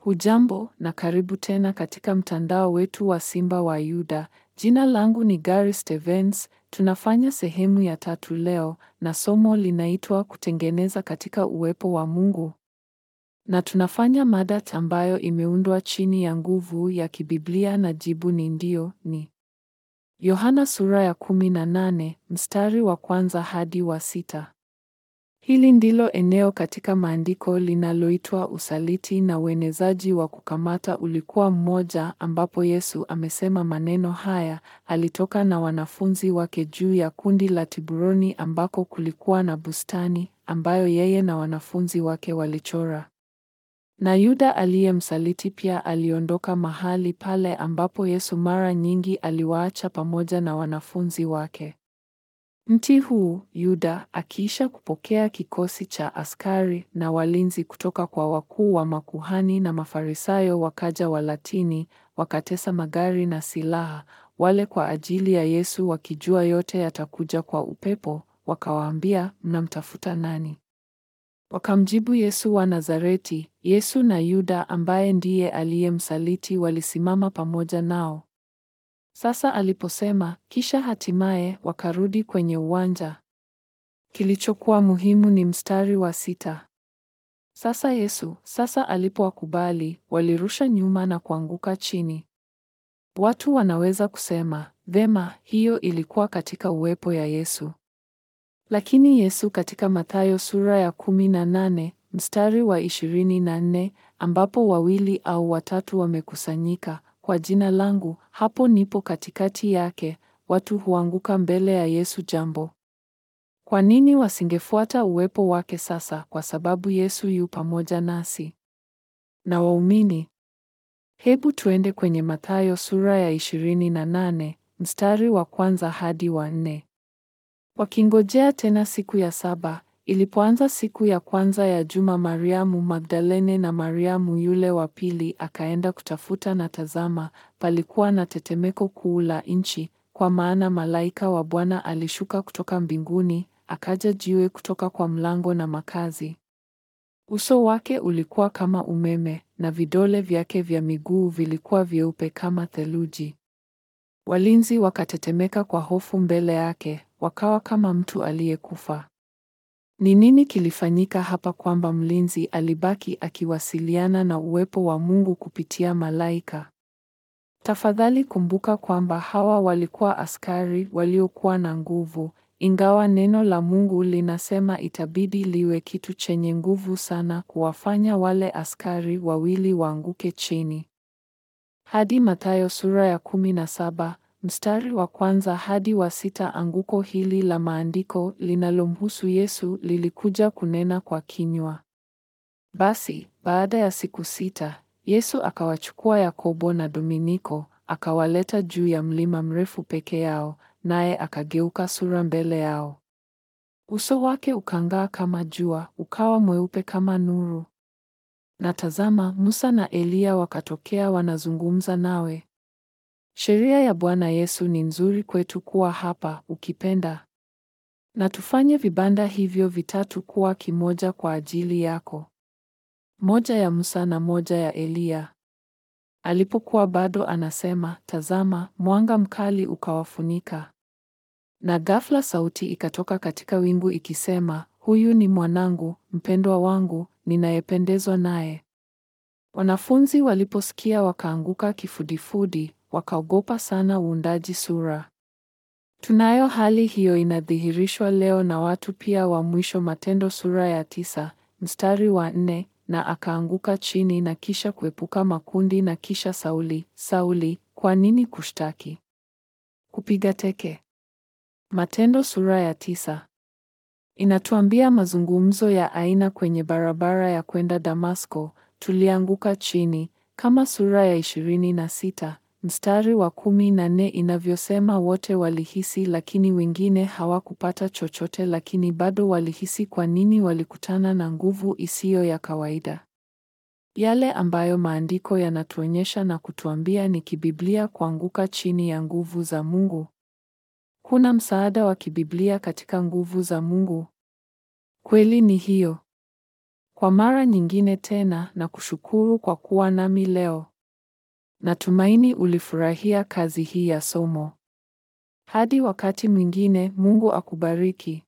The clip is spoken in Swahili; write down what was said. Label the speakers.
Speaker 1: Hujambo na karibu tena katika mtandao wetu wa Simba wa Yuda. Jina langu ni Gary Stevens. Tunafanya sehemu ya tatu leo na somo linaitwa kutengeneza katika uwepo wa Mungu. Na tunafanya mada ambayo imeundwa chini ya nguvu ya kibiblia na jibu ni ndio ni. Yohana sura ya kumi na nane mstari wa kwanza hadi wa sita. Hili ndilo eneo katika maandiko linaloitwa usaliti na uenezaji wa kukamata ulikuwa mmoja, ambapo Yesu amesema maneno haya. Alitoka na wanafunzi wake juu ya kundi la Tiburoni ambako kulikuwa na bustani ambayo yeye na wanafunzi wake walichora. Na Yuda aliyemsaliti pia aliondoka mahali pale ambapo Yesu mara nyingi aliwaacha pamoja na wanafunzi wake. Mti huu Yuda akiisha kupokea kikosi cha askari na walinzi kutoka kwa wakuu wa makuhani na Mafarisayo, wakaja Walatini wakatesa magari na silaha wale kwa ajili ya Yesu, wakijua yote yatakuja kwa upepo. Wakawaambia, mnamtafuta nani? Wakamjibu, Yesu wa Nazareti. Yesu na Yuda ambaye ndiye aliyemsaliti walisimama pamoja nao. Sasa aliposema, kisha hatimaye wakarudi kwenye uwanja. Kilichokuwa muhimu ni mstari wa sita. Sasa Yesu, sasa alipowakubali, walirusha nyuma na kuanguka chini. Watu wanaweza kusema, vema, hiyo ilikuwa katika uwepo ya Yesu. Lakini Yesu katika Mathayo sura ya kumi na nane mstari wa ishirini na nne ambapo wawili au watatu wamekusanyika kwa jina langu, hapo nipo katikati yake. Watu huanguka mbele ya Yesu. Jambo, kwa nini wasingefuata uwepo wake sasa? Kwa sababu Yesu yu pamoja nasi na waumini. Hebu tuende kwenye Mathayo sura ya ishirini na nane mstari wa kwanza hadi wa nne. Wakingojea tena siku ya saba, ilipoanza siku ya kwanza ya juma, Mariamu Magdalene na Mariamu yule wa pili akaenda kutafuta, na tazama, palikuwa na tetemeko kuu la nchi, kwa maana malaika wa Bwana alishuka kutoka mbinguni, akaja jiwe kutoka kwa mlango na makazi. Uso wake ulikuwa kama umeme, na vidole vyake vya miguu vilikuwa vyeupe kama theluji. Walinzi wakatetemeka kwa hofu mbele yake, wakawa kama mtu aliyekufa. Ni nini kilifanyika hapa kwamba mlinzi alibaki akiwasiliana na uwepo wa Mungu kupitia malaika? Tafadhali kumbuka kwamba hawa walikuwa askari waliokuwa na nguvu, ingawa neno la Mungu linasema itabidi liwe kitu chenye nguvu sana kuwafanya wale askari wawili waanguke chini. Hadi Mathayo sura ya kumi na saba mstari wa kwanza hadi wa sita. Anguko hili la maandiko linalomhusu Yesu lilikuja kunena kwa kinywa. Basi baada ya siku sita, Yesu akawachukua Yakobo na Dominiko, akawaleta juu ya mlima mrefu peke yao, naye akageuka sura mbele yao. Uso wake ukang'aa kama jua, ukawa mweupe kama nuru. Na tazama, Musa na Eliya wakatokea wanazungumza nawe. Sheria ya Bwana Yesu ni nzuri kwetu kuwa hapa, ukipenda. Na tufanye vibanda hivyo vitatu kuwa kimoja kwa ajili yako, moja ya Musa na moja ya Eliya. Alipokuwa bado anasema, tazama, mwanga mkali ukawafunika. Na ghafla sauti ikatoka katika wingu ikisema, huyu ni mwanangu mpendwa wangu, ninayependezwa naye. Wanafunzi waliposikia wakaanguka kifudifudi, wakaogopa sana uundaji sura. Tunayo hali hiyo inadhihirishwa leo na watu pia wa mwisho. Matendo sura ya tisa mstari wa nne na akaanguka chini na kisha kuepuka makundi. Na kisha Sauli, Sauli, kwa nini kushtaki? Kupiga teke. Matendo sura ya tisa inatuambia mazungumzo ya aina kwenye barabara ya kwenda Damasko. Tulianguka chini, kama sura ya ishirini na sita mstari wa kumi na nne inavyosema. Wote walihisi, lakini wengine hawakupata chochote, lakini bado walihisi. Kwa nini? Walikutana na nguvu isiyo ya kawaida, yale ambayo maandiko yanatuonyesha na kutuambia ni kibiblia, kuanguka chini ya nguvu za Mungu. Kuna msaada wa kibiblia katika nguvu za Mungu. Kweli ni hiyo. kwa mara nyingine tena na kushukuru kwa kuwa nami leo. Natumaini ulifurahia kazi hii ya somo. Hadi wakati mwingine, Mungu akubariki.